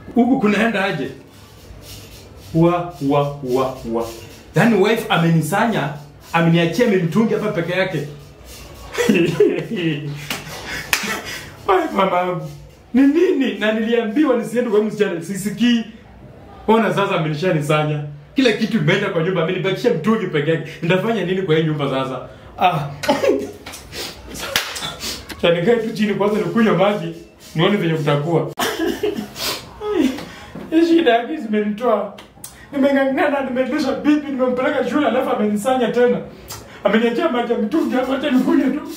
huku kunaenda aje wa wa wa wa yaani wife amenisanya ameniachia mimtungi hapa peke yake Ai, mama ni nini na niliambiwa nisiende kwa msichana sisikii ona sasa amenishanisanya kila kitu imeenda kwa nyumba amenibakisha mtungi peke yake nitafanya nini kwa hii nyumba sasa ah chanikae tu chini kwanza nikunywa maji nione venye kutakuwa hii shida yake zimenitoa nimeng'ang'ana nimeendesha bibi nimempeleka shule alafu amenisanya tena ameniachia maji ya mitungi hapa hata nikunywe tu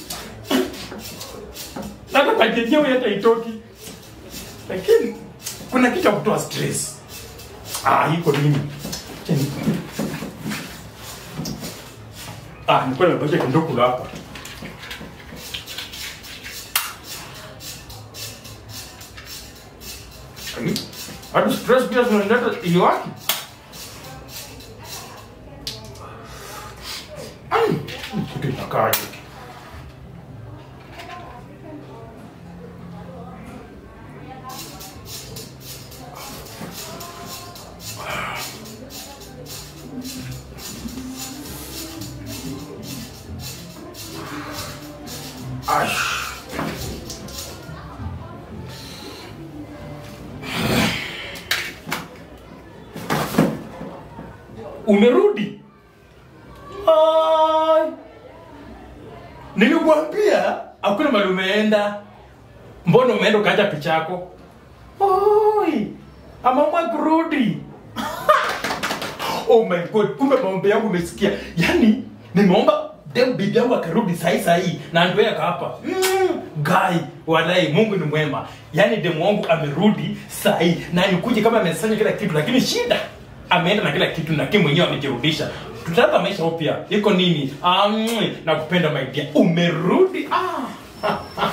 hata maji yenyewe hata itoki lakini kuna kitu ya kutoa stress ah iko nini Acha ni- ah nilikuwa nimebakisha kindogo hapa hadi stress pia zinaleta iliwaki kitu inakaaje Aish. umerudi Ai. nilikwambia hakuna mali umeenda mbona umeenda ukaacha picha yako Oi, amaamua kurudi oh my god kumbe maombi yangu umesikia yaani nimeomba dem bibi yangu akarudi sahi sahi na ndio yaka hapa mm, gai walai mungu ni mwema yaani demu wangu amerudi sahi na nikuje kama amesanya kila kitu lakini shida ameenda na kila kitu lakini mwenyewe amejirudisha tutaanza maisha upya iko nini ah, mm, nakupenda my dear umerudi ah.